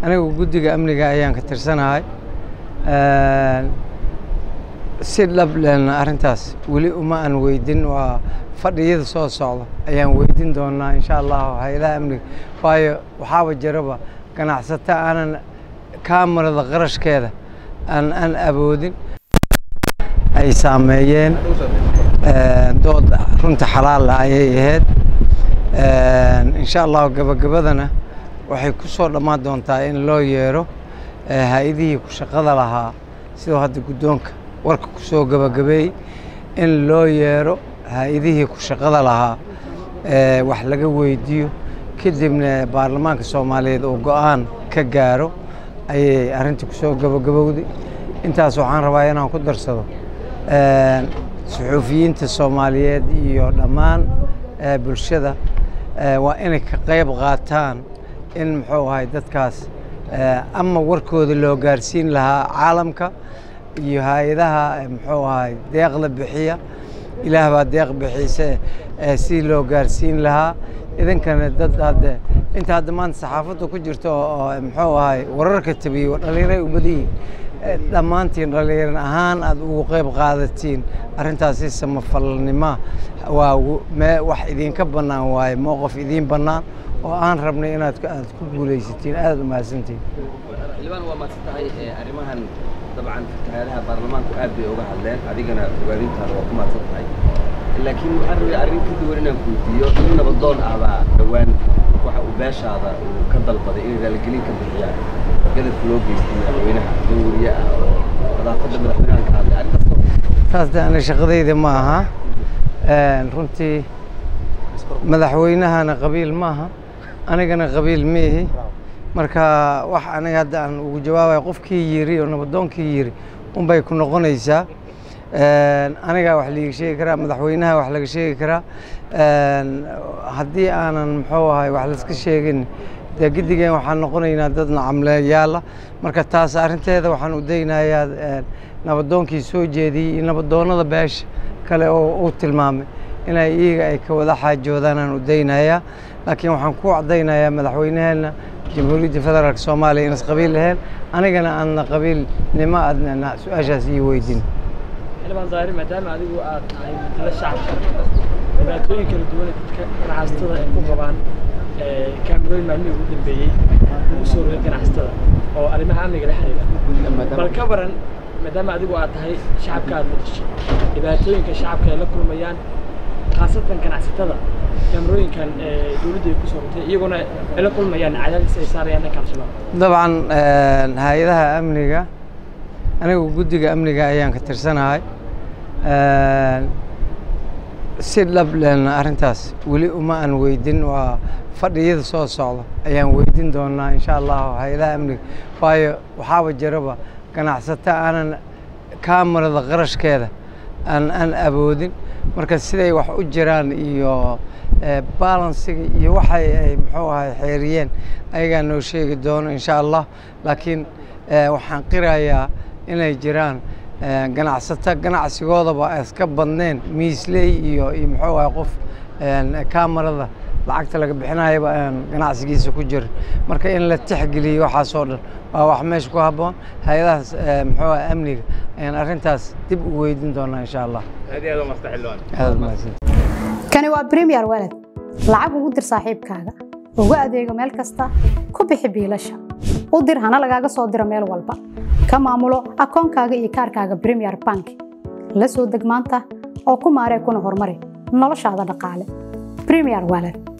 anigu guddiga amniga ayaan ka tirsanahay si dhab lehna arrintaas weli uma aan weydin waa fadhiyada soo socda ayaan weydin doonaa insha allahu hay-adaha amniga waayo waxaaba jiraba ganacsato aanan kaamarada qarashkeeda aan aan awoodin ay saameeyeen dood runta xalaala ayay ahayd insha allahu gabagabadana waxay ku soo dhammaan doontaa in loo yeero hay-adihii ku shaqada lahaa sidoo hadda guddoonka warka ku soo gabagabeey in loo yeero hay-adihii ku shaqada lahaa wax laga weydiiyo kadibna baarlamaanka soomaaliyeed uu go-aan ka gaaro ayay arrintii ku soo gabagabowday intaas waxaan rabaa inaan ku darsado suxuufiyiinta soomaaliyeed iyo dhammaan bulshada waa inay ka qayb qaataan in muxuu ahay dadkaas ama warkooda loo gaarsiin lahaa caalamka iyo hay-adaha muxuu ahay deeqda bixiya ilaah baa deeq bixise si loo gaarsiin lahaa idinkana dad hadde inta hadda maanta saxaafadda ku jirto oo muxuu ahay wararka tabiyo dhallinyaray u badiyiin dhammaantiin dhallinyaran ahaan aad ugu qayb qaadatiin arrintaasi samafalnima waa wax idinka bannaan waaye mowqif idiin bannaan oo aan rabnay inaad aad ku guulaysatiin aad u mahadsantiin xildhibaan waa mahadsan tahay arrimahan dabcan fatahaadaha baarlamaanku aad bay uga hadleen adigana ogaadintaada waa ku mahadsan tahay laakiin waxaan rabay arrin ka duwan inaan weydiiyo in nabadoon ahbaa dhowaan waxa uu beeshaada uu ka dalbaday inay raaligelin ka bixiyaan gadafka loo geystay madaxweynaha nin weriye ah oo nadaafadda madaxweynaha ka hadlay arrintaas ka taas de ani shaqadayda ma aha runtii madaxweynahana qabiil maaha anigana qabiil miihi marka wax aniga hadda aan ugu jawaabayo qofkii yiri oo nabadoonkii yiri unbay ku noqonaysaa anigaa wax liiga sheegi karaa madaxweynaha wax laga sheegi karaa haddii aanan muxuu ahay wax layska sheegin dee giddigeen waxaan noqonaynaa dad nacamleyaala marka taas arrinteeda waxaan u daynayaa nabadoonkii soo jeediyey iyo nabadoonnada beesha kale oo uu tilmaamay inay iyaga ay ka wada xaajoodaan aan u daynayaa laakiin waxaan ku cadaynayaa madaxweyneheenna jamhuuriyadda federaalk soomaaliya inas qabiil lahayn anigana aanna qabiilnimo aadna su-aashaas ii weydin xildhibaan daahir maadaama adigu aad tahay matala shacabka dhibaatooyin kala duwan dadka ganacsatada ay ku qabaan kaamirooyin maalmihii ugu dambeeyey ugu soo rogay ganacsatada oo arrimaha amniga la xiriira bal ka baran maadaama adigu aad tahay shacabka aad matasho dhibaatooyinka shacabka ay la kulmayaan khaasatan ganacsatada kaamirooyinkan dowladda ay ku soo rogtay iyaguna ay la kulmayaan cadaadis ay saarayaan dhanka al-shabaab dabcan hay-adaha amniga anigu guddiga amniga ayaan ka tirsanahay si dhab lehna arrintaas weli uma aan weydin waa fadhiyada soo socda ayaan weydin doonaa insha allahu hay-adaha amniga waayo waxaaba jiraba ganacsato aanan kaamarada qarashkeeda aan aan awoodin marka siday wax u jiraan iyo balansiga iyo waxay ay muxuu ahay xeeriyeen ayagaa noo sheegi doono insha allah laakiin waxaan qirayaa inay jiraan ganacsato ganacsigoodaba iska badneen miisley iyo iyo muxuu ahay qof kaamarada lacagta laga bixinayaba aan ganacsigiisa ku jirin marka in la tixgeliyo waxaasoo dhan waa wax meesha ku habboon hay-adahaas muxuu ahay amniga ayaan arrintaas dib u weydin doonaa insha allah aad mahadsan kani waa premier walad lacag ugu dir saaxiibkaaga ugu adeego meel kasta ku bixi biilasha u dir hana lagaaga soo diro meel walba ka maamulo akoonkaaga iyo kaarkaaga premier bank la soo deg maanta oo ku maaree kuna horumari noloshaada dhaqaale premier walad